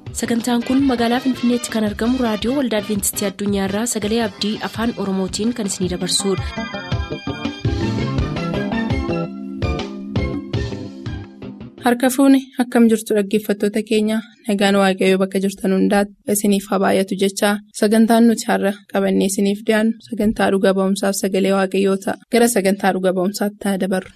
sagantaan kun magaalaa finfinneetti kan argamu raadiyoo waldaa adventistii addunyaarraa sagalee abdii afaan oromootiin kan isinidabarsudha. harka fuuni akkam jirtu dhaggeeffattoota keenya nagaan waaqayyoo bakka jirtan hundaati isiniif haa baay'atu jechaa sagantaan nuti har'a qabannee isiniif dhiyaannu sagantaa dhuga ba'umsaaf sagalee waaqayyoo ta'a gara sagantaa dhuga ba'umsaatti haa dabarru.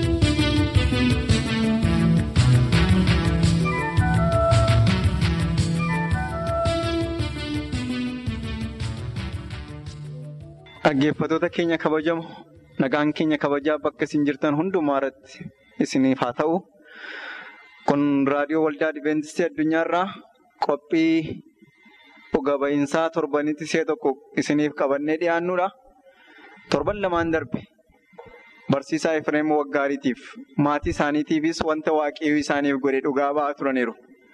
Dhaggeeffattoota keenya kabajamu nagaan keenya kabajaa bakka isin jirtan hundumaa irratti isiniif haa ta'u. Kun raadiyoo waldaa Adventistii addunyaarraa qophii dhuga ba'iinsaa torbanitti ishee tokko isiniif qabannee dhiyaannudha. Torban lamaan darbe barsiisaa Efreem Waggaariitiif maatii isaaniitiifis wanta waaqayyoo isaaniif godhe dhugaa ba'aa turaniiru.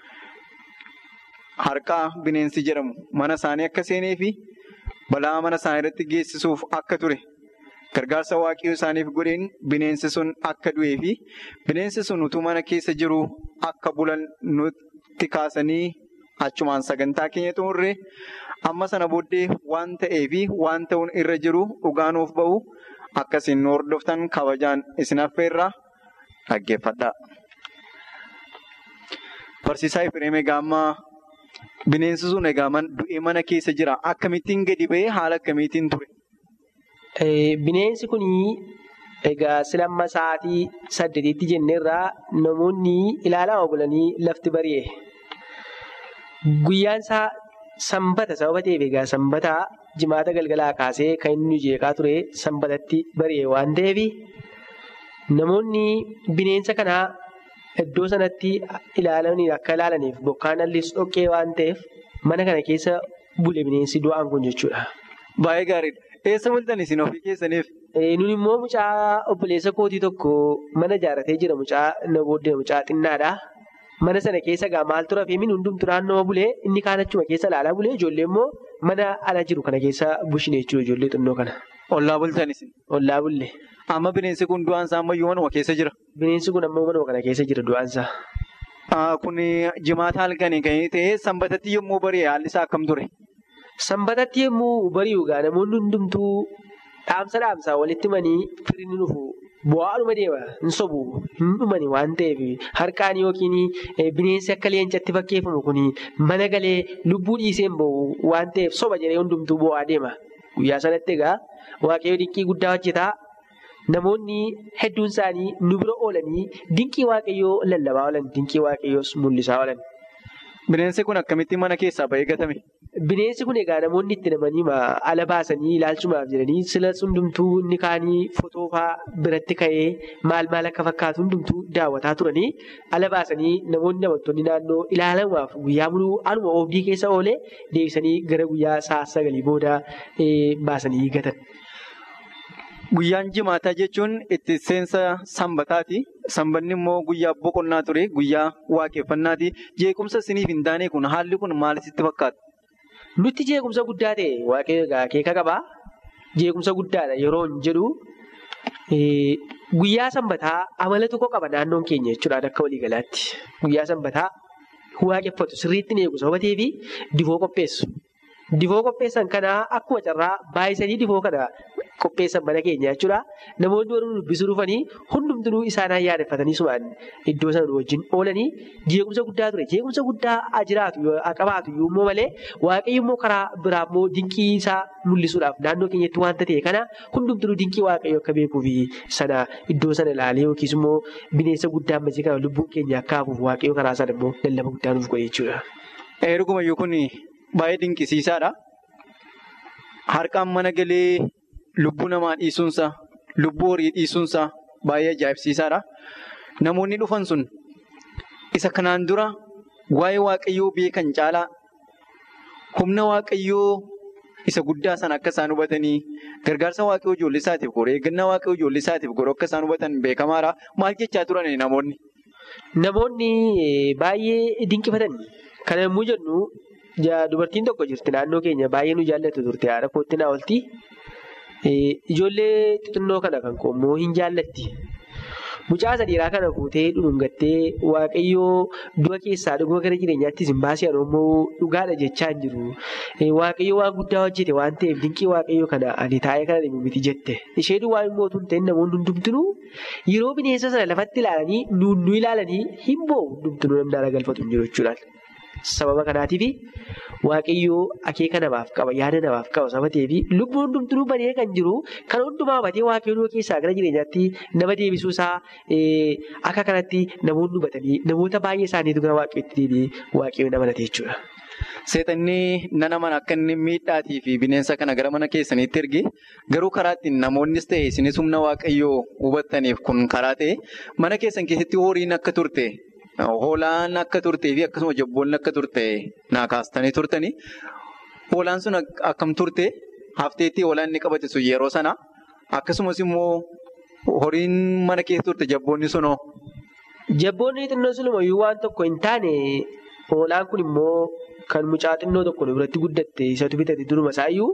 Harqaa bineensi jedhamu mana isaanii akka seenee fi balaa mana isaanii irratti geessisuuf akka ture. Gargaarsa waaqayyoo isaaniif godheen bineensi sun akka du'ee fi bineensi sun utuu mana keessa jiru akka bulan nutti kaasanii achumaan sagantaa keenya xumurre amma sana booddee waan ta'ee fi waan ta'uun irra jiru dhugaa nuuf ba'u akkasiin nu hordoftan kabajaan isin affeerraa dhaggeeffadha. Barsiisaa Efreem egaa ammaa bineensi sun egaa du'ee mana keessa jira akkamittiin gadi ba'ee haala akkamiitiin ture? Bineensi kun egaa silamma sa'aatii saddeetiitti jenneerraa namoonni ilaalama bulanii lafti bari'e. Guyyaan isaa sanbata sababa ta'eef egaa sanbataa jimaata galgalaa kaasee kan inni jeeqaa ture sanbatatti bari'e waan ta'eef namoonni bineensa kanaa iddoo sanatti ilaalanii akka ilaalaniif bokkaan hallis dhoqqee waan ta'eef mana kana keessa bule bineensi du'aan kun jechuudha. Baay'ee gaariidha. Eessa bultan isin ofii keessaniif? Nun immoo mucaa obboleessa kootii tokko mana ijaarratee jira mucaa na booddee mucaa xinnaadha. Mana sana keessa egaa maal tura fi hundumtu naannoo bulee inni kaan achuma keessa ilaalaa bulee ijoollee immoo mana ala jiru kana keessa bushine jechuudha ijoollee xinnoo kana. Ollaa bultan isin? Ollaa bulle. Amma bineensi kun du'aan isaa ammayyuu manuma keessa jira? Bineensi kun ammoo manuma kana keessa jira du'aan isaa. Kun jimaata halkanii kan ta'e sanbatatti yommuu bari'e haalli isaa akkam ture? Sanbatatti yommuu bari'u egaa namoonni hundumtuu dhaamsa dhaamsaa walitti himanii firii ni dhufu. Bu'aadhuma deema hin sobu hin dhumani waan ta'eef harkaan yookiin bineensi akka leencatti fakkeeffamu kun mana galee lubbuu dhiisee hin bahu waan ta'eef soba jedhee hundumtuu bu'aa deema. Guyyaa sanatti egaa waaqayyo dinqii guddaa hojjetaa namoonni hedduun isaanii nu bira oolanii dinqii waaqayyoo lallabaa oolan dinqii waaqayyoos mul'isaa oolan. Bineensi kun akkamitti mana keessaa ba'ee gatame? Bineensi kun egaa namoonni itti namanii ala baasanii ilaalchumaaf jedhanii sila hundumtuu inni kaanii fotoofaa biratti ka'ee maal maal akka fakkaatu hundumtuu daawwataa turanii ala baasanii namoonni amantoonni naannoo ilaalamuuf guyyaa muluu aluma oobdii keessa oolee deebisanii gara guyyaa sa'a sagalii booda baasanii gatan. Guyyaan jimaataa jechuun itti seensa sanbataati. Sanbanni immoo guyyaa boqonnaa ture. Guyyaa waaqeffannaati. Jeequmsa isiniif hin taane kun haalli kun maal sitti fakkaata? Nutti jeequmsa guddaa ta'e waaqayyo akeeka qabaa. Jeequmsa guddaadha yeroo hin jedhu guyyaa sanbataa amala tokko qaba naannoon keenya jechuudha akka waliigalaatti. Guyyaa sanbataa waaqeffatu sirriitti ni eegu sababa ta'eef difoo qopheessu. Difoo qopheessan kanaa akkuma carraa baay'isanii difoo kana qopheessan mana keenya jechuudha. Namoonni warri dubbisuu dhufanii hundumtuu isaanii yaadeffatanii sumaan iddoo sana wajjin oolanii jeequmsa guddaa ture. Jeequmsa guddaa jiraatu qabaatu immoo malee waaqayyo immoo karaa biraa immoo dinqii isaa mul'isuudhaaf naannoo keenyatti waanta ta'e kana hundumtuu dinqii waaqayyo akka beekuu fi sana iddoo sana ilaalee yookiis immoo bineensa guddaa ammasii kana lubbuun keenya akka hafuuf waaqayyo karaa sana immoo lallaba guddaa nuuf godhe jechuudha. Eerugumayyuu kun baay'ee dinqisiisaadha. Harkaan mana galee. Lubbuu namaa dhiisuunsa lubbuu horii dhiisuunsa baay'ee ajaa'ibsiisaadha. Namoonni dhufan sun isa kanaan dura waa'ee waaqayyoo beekan caalaa humna waaqayyoo isa guddaa sana akka isaan hubatanii gargaarsa waaqayyoo ijoollee isaatiif godhu eeggannaa waaqayyoo ijoollee isaatiif godhu akka isaan hubatan beekamaadha. Maal jechaa turan namoonni? Namoonni baay'ee dinqifatanii kana yommuu jennu dubartiin tokko jirti naannoo keenya baay'ee nu jaallatu turte haadha kootti naa oolti. Ijoollee xixinnoo kana kan qoommoo hin jaallatti. Mucaa sadiiraa kana fuutee dhudhungattee waaqayyoo du'a keessaa dhuguma gara jireenyaattis hin baasee ammoo dhugaadha jechaa hin jiru. Waaqayyoo waan guddaa hojjete waan ta'eef dinqii waaqayyoo kana ani taa'ee kana deemu miti jette. Isheen waan immoo tun ta'in namoonni hundumtinuu yeroo bineensa sana lafatti ilaalanii nuunnu ilaalanii hin boo'u hundumtinuu namni galfatu hin jiru jechuudha. Sababa kanaatiif waaqayyoo akeeka namaaf qaba yaada namaaf qaba sababa ta'eef lubbuun hundumtuu badee kan jiru kan hundumaa hubatee waaqayyoo keessaa gara jireenyaatti nama deebisuu isaa akka kanatti namoonni hubatanii namoota baay'ee isaaniitu gara waaqayyootti deebi'ee waaqayyoo nama nate jechuudha. Seexanni nana mana akka inni miidhaatii fi bineensa kana gara mana keessaniitti erge garuu karaa ittiin namoonnis ta'e isinis humna waaqayyoo hubattaniif kun karaa ta'e mana keessan keessatti horiin akka turte. Hoolaan akka turtee fi akkasuma jabboonni akka turte naa kaastanii turtanii hoolaan sun akkam turte hafteetti hoolaan inni qabate sun yeroo sana akkasumas immoo horiin mana keessa turte jabboonni sunoo. Jabboonni xinnoo sulumayyuu waan tokko hin taane hoolaan kun immoo kan mucaa xinnoo tokko biratti guddatte isatu bitate duruma isaayyuu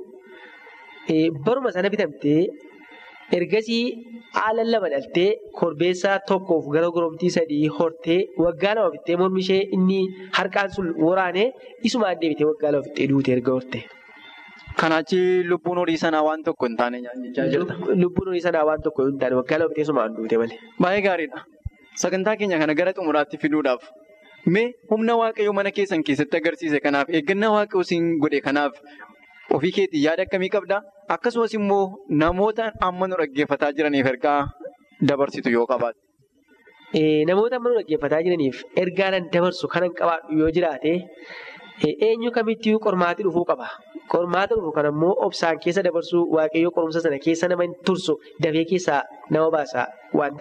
baruma sana bitamtee. Ergasii haala lama dhaltee korbeessaa tokkoof gara goromtii sadii hortee waggaa lama fixee mormi ishee inni harkaan sun waraanee isumaan deebitee waggaa lama fixee duute erga horte. Kanaachi lubbuun horii sanaa waan tokko hin taane jechaa jirta. Lubbuun horii sanaa waan tokko hin taane waggaa lama fixee isumaan duute malee. Baay'ee gaariidha. Sagantaa keenya kana gara xumuraatti fiduudhaaf mee humna waaqayyoo mana keessan keessatti agarsiise kanaaf eeggannaa waaqayyoo siin godhe kanaaf. Ofii keetii yaada akkamii qabdaa? Akkasumas immoo namoota amma nu dhaggeeffataa jiraniif ergaa dabarsitu yoo qabaate. Namoota amma nu dhaggeeffataa jiraniif ergaa nan dabarsu kanan qabaadhu yoo jiraate eenyu kamittiyyuu qormaatii dhufuu qaba. Qormaata dhufu kan ammoo obsaan keessa dabarsuu waaqayyoo qorumsa sana keessa nama hin tursu dafee keessaa nama baasa waan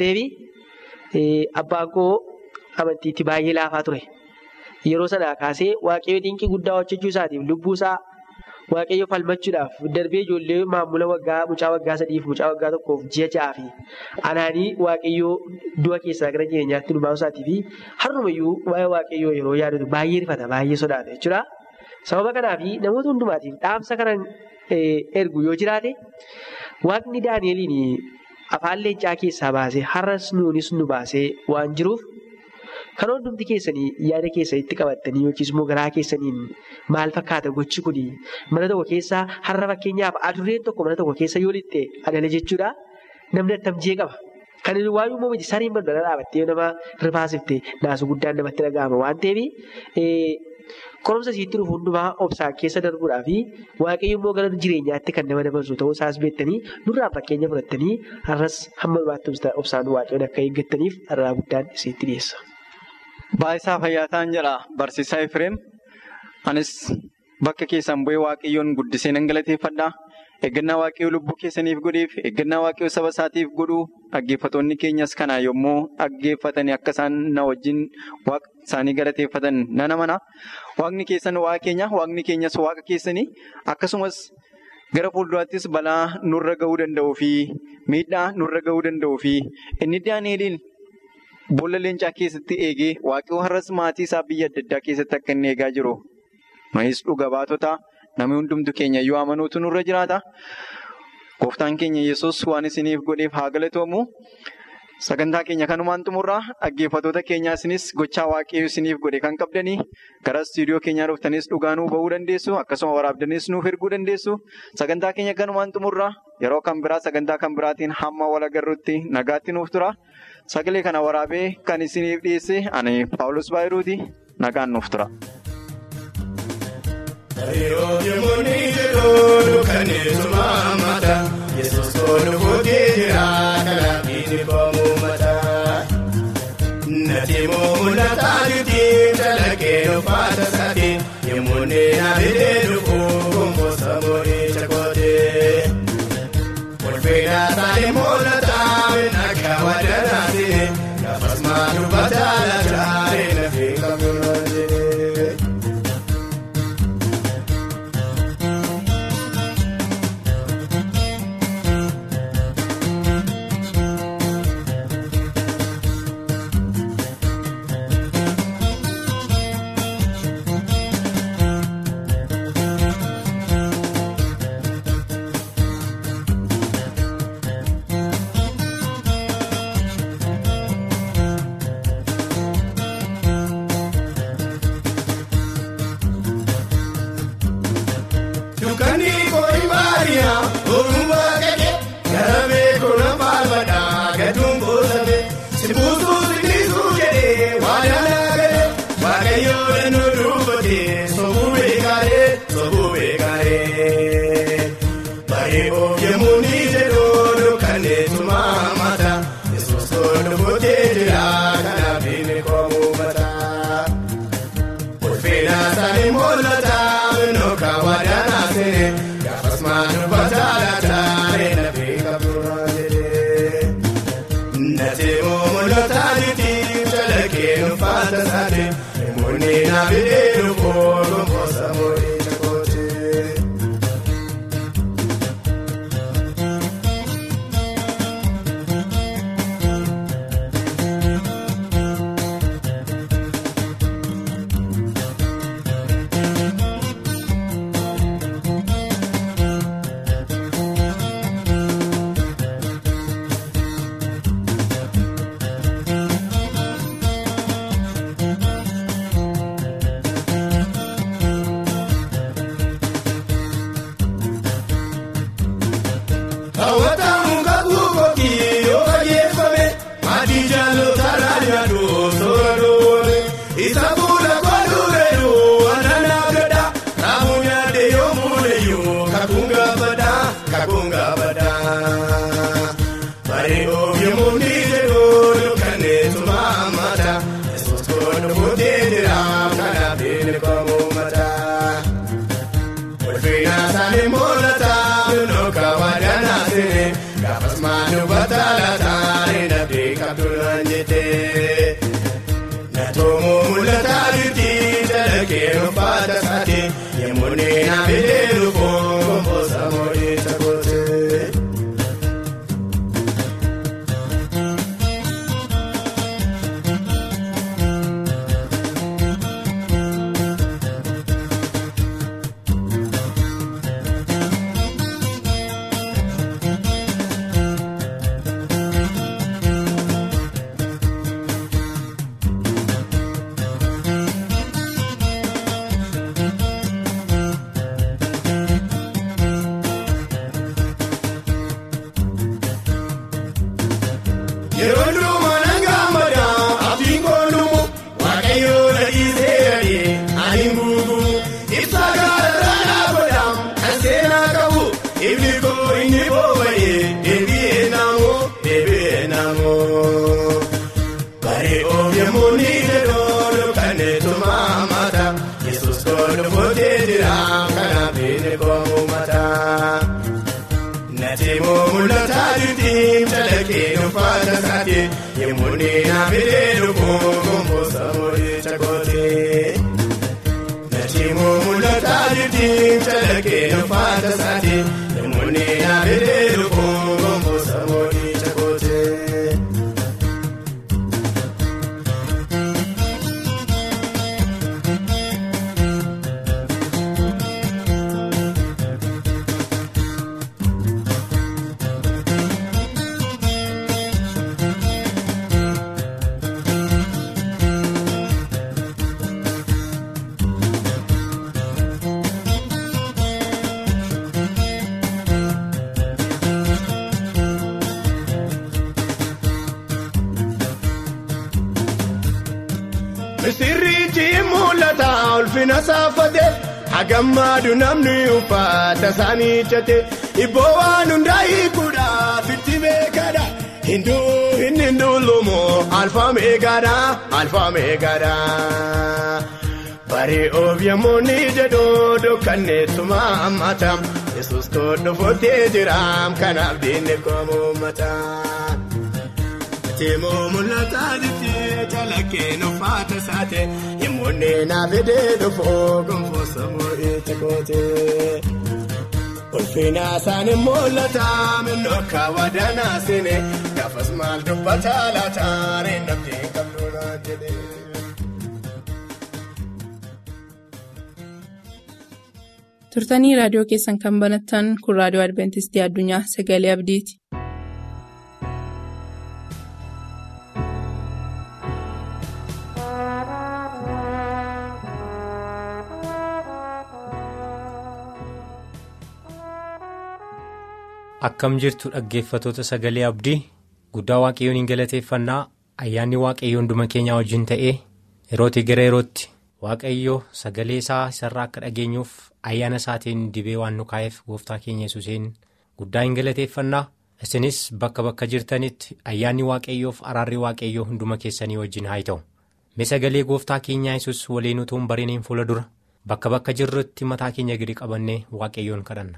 ta'eef abbaan koo amantiitti baay'ee laafaa ture. Yeroo sanaa kaasee waaqayyoo dinqii guddaa hojjechuu isaatiif lubbuu isaa. Waaqayyo falmachuudhaaf darbee ijoollee maamula waggaa mucaa waggaa sadiif mucaa waggaa tokkoof ji'a ja'aa fi anaanii waaqayyoo du'a keessaa gara jireenyaatti nu baasuu fi har'umayyuu waa'ee waaqayyoo yeroo yaadatu baay'ee rifata baay'ee sodaata jechuudha. Sababa kanaaf namoota hundumaatiif dhaamsa kanan ergu yoo jiraate waaqni Daani'eliin afaan leencaa keessaa baasee har'as nuunis nu baasee waan jiruuf. Kan hundumti keessanii yaada keessanitti qabattanii yookiis immoo garaa keessaniin maal fakkaata gochi kuni mana tokko keessaa har'a fakkeenyaaf adurreen tokko mana tokko keessa yoo lixxe adala jechuudha. Namni attamjee qaba. Kan inni waayuu immoo miti sariin balbala dhaabattee nama rifaasifte naasu guddaan namatti dhaga'ama waan ta'eef qorumsa isiitti dhufu hundumaa obsaan keessa darbuudhaa fi waaqayyo immoo gara jireenyaatti kan nama dabarsu ta'uu isaas beektanii nurraan fakkeenya fudhattanii har'as hamma dhumaatti obsaan waaqayyoon akka eeggattaniif dharraa guddaan isinitti dhiyeessa. Baay'isaa fayyaa ta'an jedha barsiisaa Efreem. Anis bakka keessan bu'ee waaqayyoon guddisee nan galateeffadha. Eeggannaa waaqayyoo lubbuu keessaniif godheef, eeggannaa waaqayyoo saba isaatiif godhu dhaggeeffattoonni keenyas kana yommuu dhaggeeffatanii akka isaan na wajjin waaqa isaanii galateeffatan nan amana. Waaqni keessan waaqa keenya, waaqni keenyas waaqa keessanii akkasumas gara fuulduraattis balaa nurra gahuu danda'uu fi miidhaa nurra gahuu danda'uu fi inni Daani'eliin. Boolla leencaa keessatti eegee waaqayyoo har'as maatii isaa biyya adda addaa keessatti akka inni eegaa jiru. Nuyis dhuga baatota namni hundumtu keenya yoo amanuutu nurra jiraata. Gooftaan keenya yesus waan isiniif godheef haa galatoomu. Sagantaa keenya kanumaan xumurraa dhaggeeffattoota keenyaa isinis gochaa waaqayyoo isiniif godhe kan qabdanii gara istuudiyoo keenyaa dhuftanis dhugaanuu bahuu dandeessu akkasuma waraabdanis nuuf erguu dandeessu. Sagantaa keenya kanumaan xumurraa yeroo kan biraa sagantaa kan biraatiin hamma wal agarruutti nagaatti nuuf tura. Sagalee kana waraabee kan isiniif dhiyeesse ani Paawulos Baayiruuti nagaan nuuf tura. Ulfinaasaanii mul'ata nooka wadaanaa seene gaafas maanu bataalaata reena beeka bu'uura jedhee. Nateemoo mul'ata niti calaqqee nufaata saate namoonni naafidee dhufoo gomboosa moorii jakootee. Hawwatamu kakuu kookii yoo fageeffame maatii jaalota raadiyyaadhu soora doole isa fuula kooluureeru wanana gadda raafuu nyaadde yoo muuleyyuu kakuun gaafadha kakuun gaafadha. Bari ooyiruu ni jedhuu dukkaneessuma mata yesuus koodhu fuutee jira kanaaf inni koomuu mataa. Ulfinaasaanii mul'ata nooka wadaanaa seene gaafas maanu bataalaata reena beeka bu'uura jedhee. Natoomoo mul'ata jirti calaqqee nufaata saate yemmuu naafidee dhufoo gomboosa moorii jakootee. Yeroo durumaa nangaa madaa abdiin koolumu waaqayyoo na dhiisee yaadee ani guutuu ibsaa gaara dhaabadhaan kan seenaa qabu ifni koo inni booba'ee deebi'ee naamoo deebi'ee naamoo. Bari ooyiruu ni jedhoo dukkaneessuma mata yesus koodhu footee jira kanaaf inni koomuu mataa. Nateemoo mul'ata jirti calaqqee nufaata saate yemmuu naafidee dhufoo gomboosa moorii jakootee. Nateemoo mul'ata jirti calaqqee nufaata saate yemmuu naafidee dhufoo gomboosa moorii jakootee. Misirriitti mul'ata ulfina saafate hagammaadu namni uffata isaanii jate ibboo waan hundaa hiikuudhaaf itti beekadha hinduu inni hundulumoo alfa meegaadha alfa meegaadha. Bari ooyiruu ni jedhuu dukkaneessuma mata yesus koodhu footee jira kanaaf diinni koomuu mataa. Teemoo mul'ata jirti calaqqee nufaata saate yemmuu naafidee dhufoo gomboosa moorii jakootee. Ulfina isaanii mul'ata minnooka wadaanaa seene gaafas maal dubbata laata reena beeka bu'uura jedhee. turtanii raadiyoo keessan kan banattan kun raadiyoo adventistii addunyaa sagalee abdiiti. Akkam jirtu dhaggeeffatoota sagalee abdii guddaa waaqayyoon hin galateeffannaa ayyaanni waaqayyoo hunduma keenyaa wajjin ta'ee yerootii gara yerootti waaqayyoo sagalee isaa isarraa akka dhageenyuuf ayyaana isaatiin dibee waan nu kaa'eef gooftaa keenya yesuuseen guddaa hin galateeffannaa isinis bakka bakka jirtanitti ayyaanni waaqayyoof araarri waaqayyoo hunduma keessanii wajjin haa ta'u mee sagalee gooftaa keenyaa yesus waliin utuu hin bariniin fuula dura bakka bakka jirrutti mataa keenya gadi qabannee waaqayyoon kadhanna.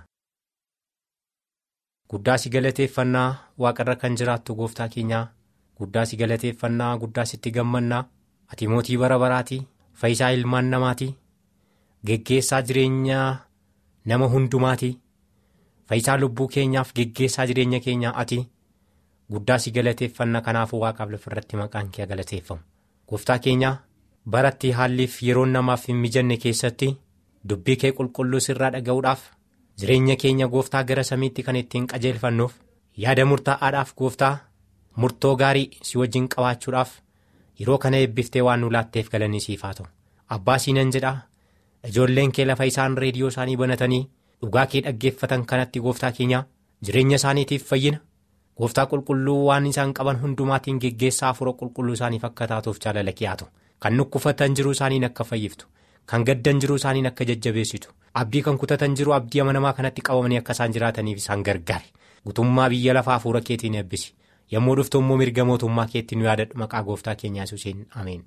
Guddaa si galateeffannaa waaqarra kan jiraattu gooftaa keenyaa guddaa si galateeffannaa guddaa sitti gammannaa ati mootii bara baraatii fayyisaa ilmaan namaatii geggeessaa jireenyaa nama hundumaatii fayyisaa lubbuu keenyaaf geggeessaa jireenya keenyaa ati guddaa si galateeffannaa kanaafuu waaqaaf lafarratti maqaan kee galateeffamu gooftaa keenyaa baratti haalliif yeroon namaaf hin mijanne keessatti dubbii kee qulqulluu sirraa dhaga'uudhaaf. jireenya keenya gooftaa gara samiitti kan ittiin qajeelfannuuf yaada murtaa'aadhaaf gooftaa murtoo gaarii si wajjin qabaachuudhaaf yeroo kana eebbiftee waan nu laatteef galanii siif haa ta'u abbaa siinan jedhaa ijoolleen kee lafa isaan reediyoo isaanii banatanii dhugaa kee dhaggeeffatan kanatti gooftaa keenyaa jireenya isaaniitiif fayyina gooftaa qulqulluu waan isaan qaban hundumaatiin geggeessaa afura qulqulluu isaaniif akka taatuuf jaalala kee haa ta'u kan nukkufatan jiruu isaaniin akka fayyiftu kan gaddan jiruu isaaniin akka jajjabeessitu. abdii kan kutatan jiru abdii amanamaa kanatti qabamanii akka isaan jiraataniif isaan gargaari gutummaa biyya lafaa hafuura keetiin eebbisi yommuu dhuftu immoo mirga mootummaa keetti nu yaadadhu maqaa gooftaa keenyaa yesuusiin ameen.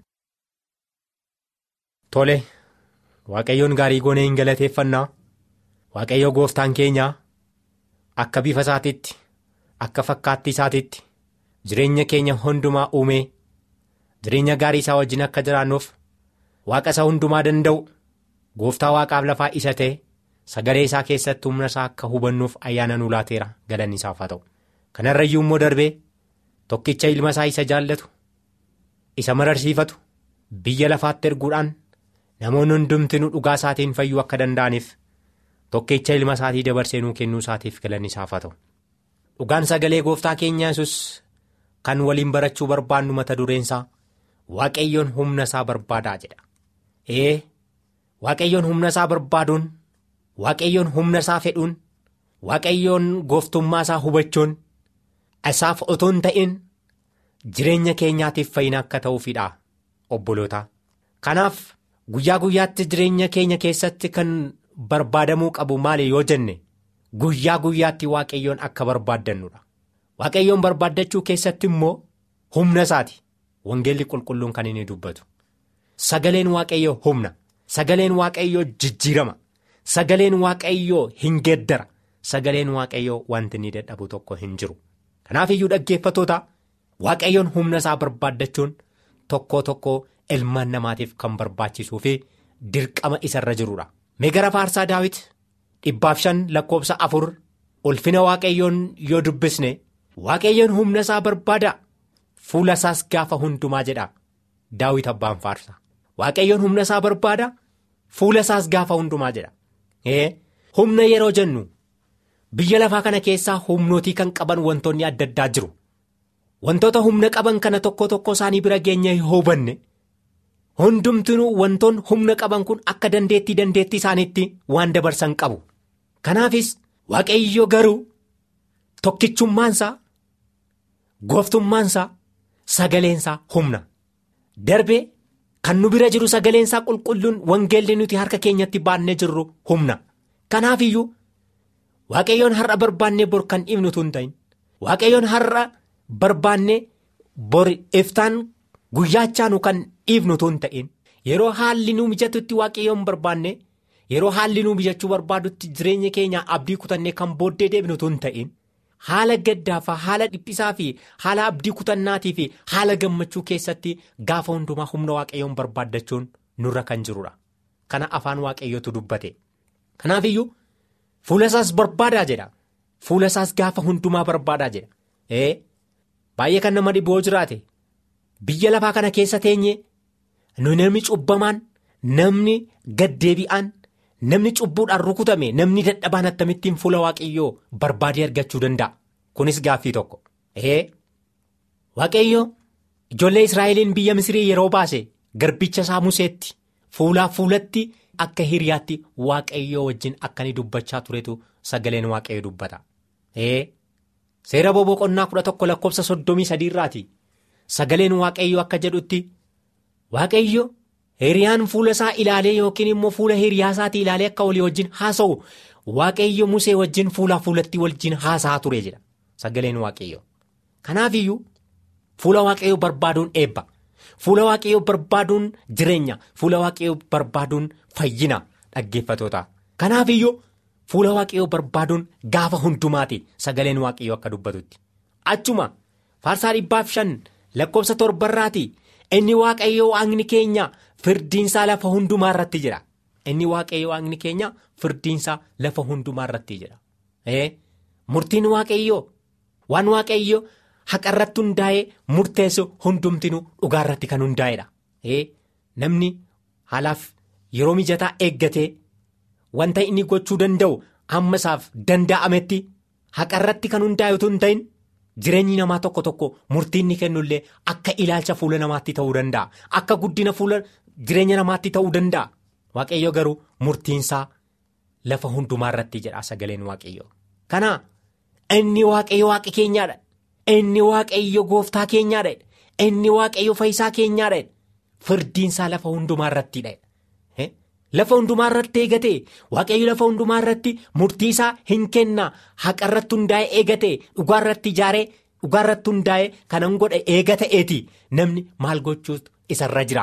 tole waaqayyoon gaarii goonee hin galateeffannaa waaqayyo gooftaan keenyaa akka bifa isaatiitti akka fakkaatti isaatiitti jireenya keenya hundumaa uumee jireenya gaarii isaa wajjin akka jiraannuuf waaqa isa hundumaa danda'u. gooftaa waaqaaf lafaa isa ta'e sagalee isaa keessatti humna isaa akka hubannuuf ayyaana nu laateera galanni isaaf haa ta'u kanarrayyuu immoo darbee tokkicha ilma isaa isa jaallatu isa mararsiifatu biyya lafaatti erguudhaan namoonni hundumtinuu dhugaa isaatiin fayyuu akka danda'aniif tokkicha ilma isaatii dabarsee nuu kennuu isaatiif galanni isaaf haa ta'u dhugaan sagalee gooftaa keenyaa yesus kan waliin barachuu barbaannu mata dureensaa waaqayyoon humna isaa barbaadaa jedha ee. Waaqayyoon humna isaa barbaaduun waaqayyoon humna isaa fedhuun waaqayyoon gooftummaa isaa hubachuun isaaf otoo hin ta'in jireenya keenyaatiif fayyina akka ta'uufidha obboloota. Kanaaf guyyaa guyyaatti jireenya keenya keessatti kan barbaadamuu qabu maali yoo jenne guyyaa guyyaatti waaqayyoon akka barbaaddannudha. Waaqayyoon barbaaddachuu keessatti immoo humna isaati wangeelli qulqulluun kan inni dubbatu sagaleen waaqayyoo humna. Sagaleen waaqayyoo jijjiirama sagaleen waaqayyoo hin geeddara sagaleen waaqayyoo wanti inni dadhabu tokko hin jiru kanaaf iyyuu dhaggeeffatoota waaqayyoon humna isaa barbaaddachuun tokko tokko ilmaan namaatiif kan barbaachisuu fi dirqama isarra jirudha. Mee gara faarsaa daawit dhibbaaf shan lakkoofsa afur ulfina waaqayyoon yoo dubbisne waaqayyoon humna isaa barbaada fuula isaas gaafa hundumaa jedha daawit abbaan faarsa. Waaqayyoon humna isaa barbaada fuula isaas gaafa hundumaa jedha. Humna yeroo jennu biyya lafaa kana keessaa humnootii kan qaban wantoonni adda addaa jiru. Wantoota humna qaban kana tokko tokko isaanii bira geenye yoo hubanne hundumtinuu wantoonni humna qaban kun akka dandeettii dandeettii isaaniitti waan dabarsan qabu. Kanaafis waaqayyo garuu tokkichummaansaa gooftummaansaa sagaleensaa humna darbee. Kan nu bira jiru sagaleensaa qulqulluun wangeelli nuti harka keenyatti baannee jirru humna. Kanaaf iyyuu waaqayyoon har'a barbaannee bor kan dhiifnu tun ta'in waaqayyoon har'a barbaannee bor iftaan guyyaachaanu kan dhiifnu tun ta'in yeroo haalli nu mijatutti waaqayyoon barbaanne yeroo haalli nu mijachuu barbaadutti jireenya keenya abdii kutannee kan booddee deebinu tun ta'in. Haala gaddaafaa haala dhiphisaa fi haala abdii kutannaatii fi haala gammachuu keessatti gaafa hundumaa humna waaqayyoon barbaaddachuun nurra kan jirudha. Kana afaan waaqayyootu dubbate. Kanaaf iyyuu fuula isaas barbaadaa jedha. Fuula isaas gaafa hundumaa barbaadaa jedha. Ee baay'ee kan nama dhiboo jiraate biyya lafaa kana keessa teenye namni cubbamaan namni gaddeebi'aan. Namni cubbuudhaan rukutame namni dadhabaan akkamittiin fuula waaqayyoo barbaadee argachuu danda'a. Kunis gaaffii tokko. Ee waaqayyoo ijoollee Israa'eliin biyya Misirii yeroo baase garbicha isaa Museetti fuulaa fuulatti akka hiriyaatti waaqayyoo wajjin akka inni dubbachaa turetu sagaleen waaqayyoo dubbata. Ee seera boqonnaa kudha tokko lakkoofsa soddomii sadiirraati sagaleen waaqayyoo akka jedhutti waaqayyo. Hiriyaan fuula isaa ilaalee yookiin immoo fuula hiriyaa isaatii ilaalee akka walii wajjin haasa'u waaqayyo musee wajjin fuulaa fuulatti wajjin haasa'aa ture jedha sagaleen waaqayyo. Kanaaf iyyuu fuula waaqayyoo barbaaduun eebba fuula waaqayyoo barbaaduun jireenya fuula waaqayyoo barbaaduun fayyina dhaggeeffatoota kanaaf iyyuu fuula waaqayyoo barbaaduun gaafa hundumaati sagaleen waaqayyoo akka dubbatutti achuma faarsaa dhibbaaf shan lakkoofsa torbarraati inni waaqayyoo waaqni keenya firdiinsaa lafa hundumaa irratti jira inni waaqayyoo waaqni keenya firdiinsaa lafa hundumaa irratti jira murtiin waaqayyoo waan waaqayyoo haqa irratti hundaa'ee murteessu hundumtinuu dhugaa irratti kan hundaa'edha namni haalaaf yeroo mijataa eeggatee wanta inni gochuu danda'u hamma isaaf danda'ametti haqa irratti kan hundaa'e utuu hin ta'in jireenyi namaa tokko tokko murtii inni kennullee akka ilaalcha fuula namaatti ta'uu danda'a akka guddina fuula jireenya namaatti ta'uu danda'a waaqayyo garuu murtiinsaa lafa hundumaa irratti jedha sagaleen waaqayyo kana inni waaqayyo waaqa keenyaadha inni waaqayyo gooftaa keenyaadha inni waaqayyo fayyisaa keenyaadha firdiinsaa lafa hundumaa irrattidha. Lafa hundumaa irratti eegate waaqayyo lafa hundumaa irratti murtii isaa hin kenna haqa irratti hundaa'e eegate dhugaa irratti ijaaree dhugaa irratti hundaa'e kanan godhe eega ta'eeti namni maal gochuutu isarra jira.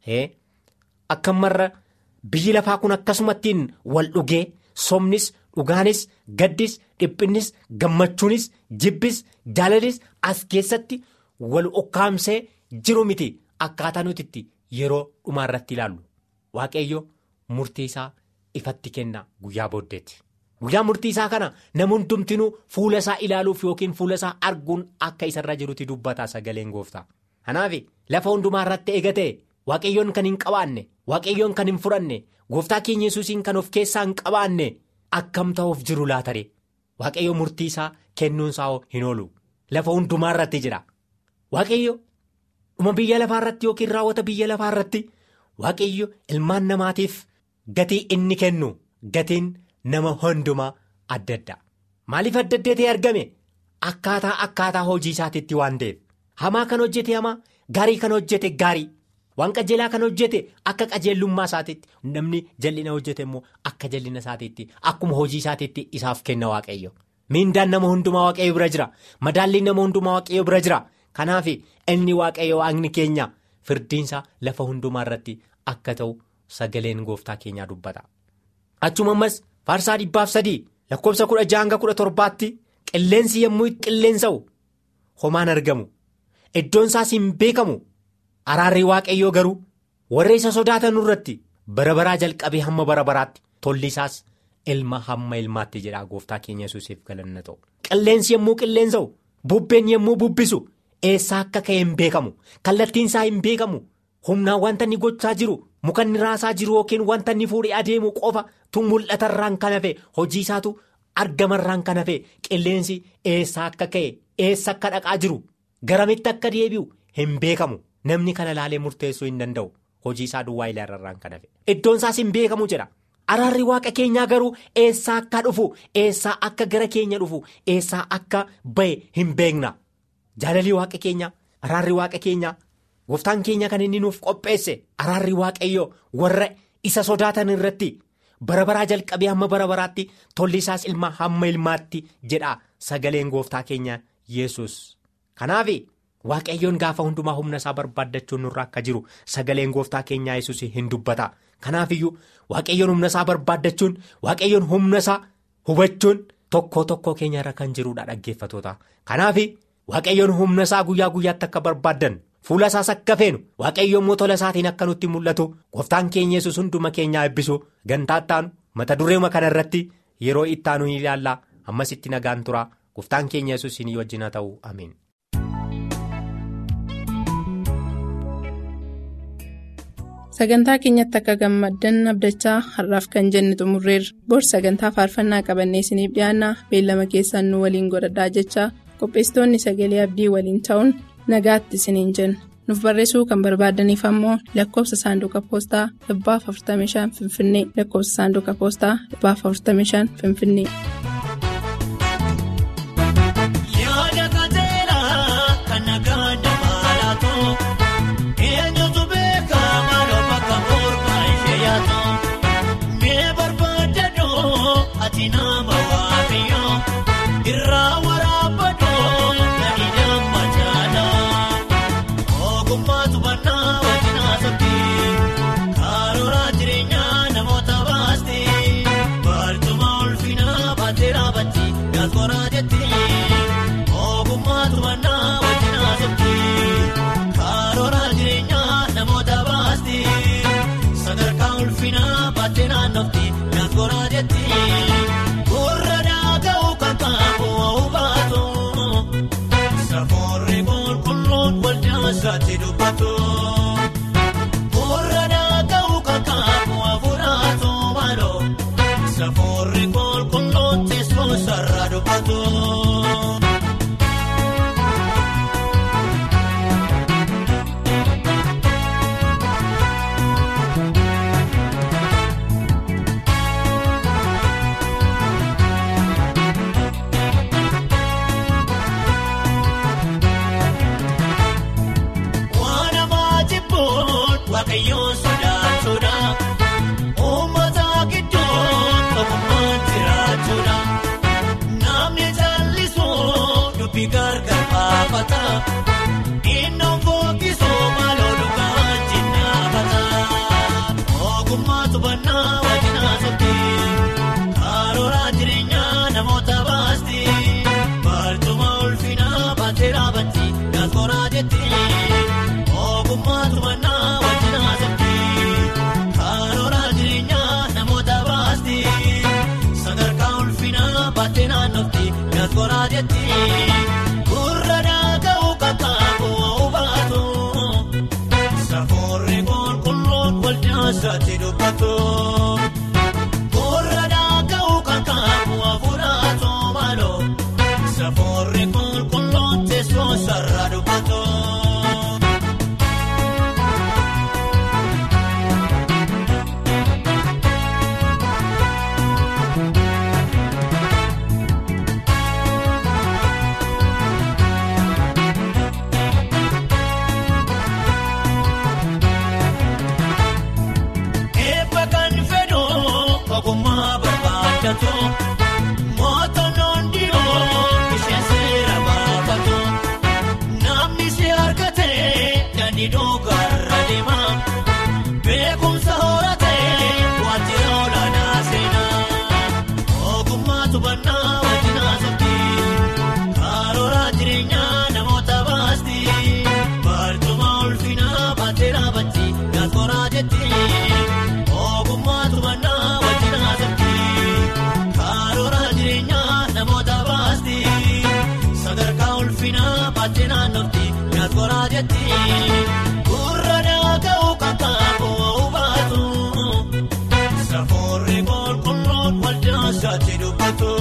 Akka marra biyyi lafaa kun akkasumattiin wal dhugee somnis dhugaanis gaddis dhiphinnis gammachuunis jibbis jaalalis as keessatti wal ukkaamsee jiru miti akkaataa nuti itti yeroo dhumaa irratti ilaallu waaqayyo. Murtii isaa ifatti kenna guyyaa booddeetti. Guyyaa murtii isaa kana nama hundumtinuu fuula isaa ilaaluuf yookiin fuula isaa arguun akka isarra jirutti dubbata sagaleen gooftaa. Kanaaf lafa hundumaa irratti eegate waaqayyoon kan hin qabaanne waaqayyoon kan hin fudhanne gooftaa keenya yesuusiin kan of keessaa hin qabaanne akkam ta'uuf jiru laatare waaqayyo murtii isaa kennuunsaa hin oolu lafa hundumaa irratti jira. Waaqayyo dhuma biyya lafaa irratti yookiin raawwata biyya lafaa irratti waaqayyo ilmaan namaatiif. Gatii inni kennu gatiin nama hundumaa adda adda maaliif adda adda ta'e argame akkaataa akkaataa hojii isaatiitti waan ta'eef hamaa kan hojjete hamaa gaarii kan hojjete gaarii waan qajeelaa kan hojjete akka qajeellummaa isaatiitti namni jallina hojjete immoo akka jallina isaatiitti akkuma hojii isaatiitti isaaf kenna waaqayyo miindaan nama hundumaa waaqayyo bira jira madaalliin nama hundumaa waaqayyo bira jira kanaaf inni waaqayyo waaqni keenya firdiinsa lafa hundumaa irratti akka ta'u. Sagaleen gooftaa keenyaa dubbata. Achuma ammas faarsaa dhibbaaf sadii lakkoofsa kudha jaha hanga kudha torbaatti qilleensi yommuu qilleensa'u homaan argamu iddoon isaas hin beekamu araarri waaqayyoo garuu warra isa sodaatan irratti bara baraa jalqabee hamma bara baraatti tolli isaas ilma hamma ilmaatti jedha gooftaa keenya yesuusiif galanna ta'u. Qilleensi yommuu qilleensa'u bubbeen yommuu bubbisu eessaa akka ka'e hin beekamu kallattiin isaa hin beekamu humnaan wanta inni gochaa jiru. mukanni raasaa jiru yookiin wanta inni fuudhee adeemu qofa tun mul'atarraan kan hafe hojii isaatu argamarraan kan hafe qilleensi eessaa akka ka'e eessa akka dhaqaa jiru garamitti akka deebi'u hin beekamu namni kana laalee murteessuu hin danda'u hojii isaa duwwaa ilaarraan kan hafe iddoon isaas hin beekamu jedha araarri waaqa keenyaa garuu eessaa akka dhufu eessaa akka gara keenya dhufu eessaa akka bahe hin beekna jaalalli waaqa keenya araarri waaqa keenyaa. Gooftaan keenya kan inni nuuf qopheesse araarri waaqayyoo warra isa sodaatan irratti bara baraa jalqabee hamma bara baraatti tolli isaas ilma hamma ilmaatti jedha sagaleen gooftaa keenya yesus Kanaaf waaqayyoon gaafa hundumaa humna isaa barbaaddachuun nurra akka jiru sagaleen gooftaa keenyaa yesus hin dubbata. Kanaaf iyyuu waaqayyoon humna isaa barbaaddachuun waaqayyoon humna isaa hubachuun tokko tokko keenya irra kan jirudha dhaggeeffatoota. Kanaaf waaqayyoon humna isaa guyyaa guyyaatti akka barbaaddan. Fuula isaas akka feenu waaqayyoon immoo tola isaatiin akka nutti mul'atu gooftaan keenya yesus hunduma keenyaa eebbisu gantaa ittaanu mata dureema kana irratti yeroo ittaanu ni ilaalla ammas itti nagaan tura gooftaan keenya yesus ni wajjin haa ta'u amiin. Sagantaa keenyatti akka gammaddan abdachaa har'aaf kan jenne xumurreerra. Bor sagantaa faarfannaa qabannee isiniif dhiyaanna beellama keessaan nu waliin godhadhaa jechaa qopheessitoonni sagalee abdii waliin ta'uun. nagaatti isiniin jenna nuuf barreessuu kan barbaadaniif ammoo lakkoofsa saanduqa poostaa 45 finfinnee lakkoofsa saanduqa poostaa 45 finfinnee. Ogummaa tubannaa. naannofti naangoraa jetti. Gurra daaka'u kan qabu baatu. Safoorri qulqulluun waldaa isaatti dubbatu. Gurra daaka'u kan qabu afuraatu maaloo. Safoorri qulqulluun teessoo sarara dubbatu. Waan amaa jibbuun waaqayyoon sodaachuudha. Uummata gidduun tokkummaan jiraachuudha. Namni jallisuu dubbii gargar baafata. Innoon fokkisuu maaloo dhugaa jinnaafata. Ogummaa tubannaa wajjin haasofti. Karoora jireenyaa namoota baasti. Barcuma ulfinaa baatee dhaabatti gaazgoraa jetti. Ogummaa tubannaa wajjin haasofti. Karoora jireenyaa namoota baasti. Sadarkaa ulfinaa baatee naannofti gaazgoraa jetti. Gurra daaka'u kakaabu baatu. Safoorri qulqulluun waldaa isaatti dubbatu. Gurra daaka'u kakaabu afuraatu maaloo. Safoorri qulqulluun teessoo sarara dubbatu. Eebba kan fedhu ogummaa barbaadatu. Mootonnoon dhiyoo isheen seera baafatu. Namni si argate danni dhugarra deema. Beekumsa horate waajjira olaanaa seenaa. Ogummaa tubannaa wajjin haasofti. Karoora jireenyaa namoota baasti. Barcuma ulfinaa baatee dhaabatti gaazgoraa jetti. Ogummaa tubannaa wajjin haasofti. Karoora jireenyaa namoota baasti. Sadarkaa ulfinaa baatee naannofti gaazgoraa jetti. Gurra daaka'u kan qabu baatu. Safoorri qulqulluun waldaa isaatti dubbatu.